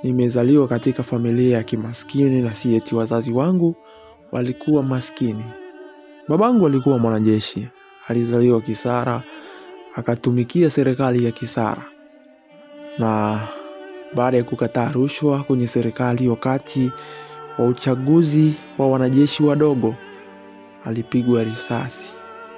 nimezaliwa katika familia ya kimaskini na si eti wazazi wangu walikuwa maskini. Babangu alikuwa mwanajeshi, alizaliwa Kisara, akatumikia serikali ya Kisara, na baada ya kukataa rushwa kwenye serikali wakati wa uchaguzi wa wanajeshi wadogo, alipigwa risasi.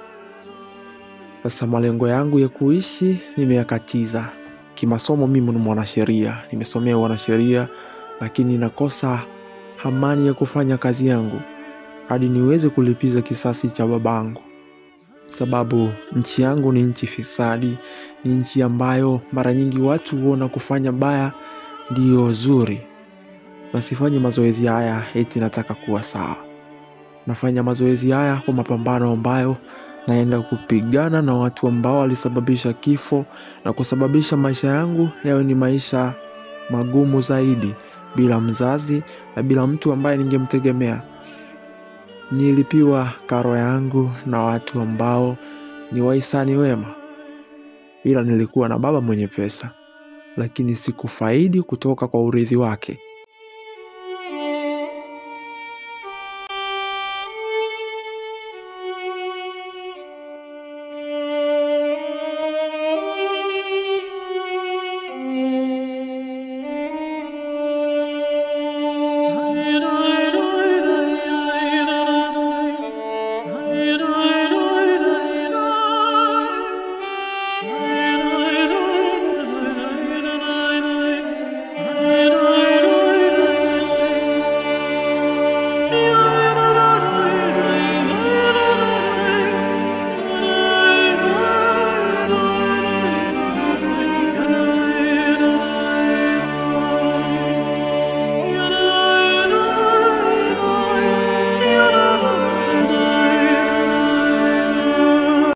Sasa malengo yangu ya kuishi nimeyakatiza. Kimasomo mimi ni mwanasheria, nimesomea wanasheria, lakini nakosa amani ya kufanya kazi yangu hadi niweze kulipiza kisasi cha babangu, sababu nchi yangu ni nchi fisadi, ni nchi ambayo mara nyingi watu huona kufanya baya ndiyo zuri, na sifanyi mazoezi haya eti nataka kuwa sawa. Nafanya mazoezi haya kwa mapambano ambayo naenda kupigana na watu ambao walisababisha kifo na kusababisha maisha yangu yawe ni maisha magumu zaidi, bila mzazi na bila mtu ambaye ningemtegemea. Nilipiwa karo yangu na watu ambao ni wahisani wema, ila nilikuwa na baba mwenye pesa, lakini sikufaidi kutoka kwa urithi wake. Hey,